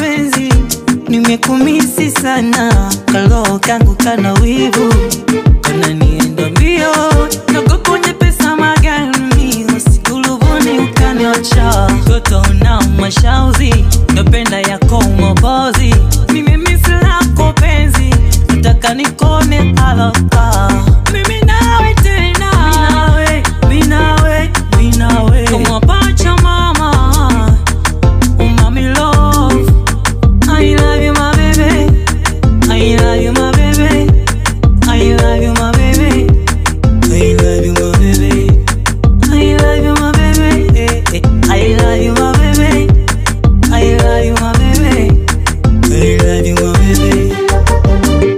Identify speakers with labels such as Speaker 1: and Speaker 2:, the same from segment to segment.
Speaker 1: mapenzi nimekumisi sana kalo kangu kana wivu kana nienda mbio nagokonye pesa magani usikuluvuni ukaniocha toto na mashauzi napenda yako mabozi mimi misi lako penzi nataka nikone alapa mimi nawe tena mimi nawe mimi nawe kama pacha mama Oh, mommy love, I love you, my baby. I love you, my baby. I love you, my baby. I love you, my baby. I love you, my baby. Eh, eh. I love you, my baby. I love you, my baby. I love you, my baby.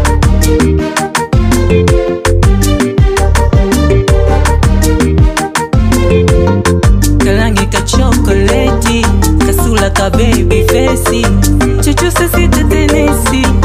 Speaker 1: kalangi ka chokoleti kasula ka baby fesi chochose sitatenesi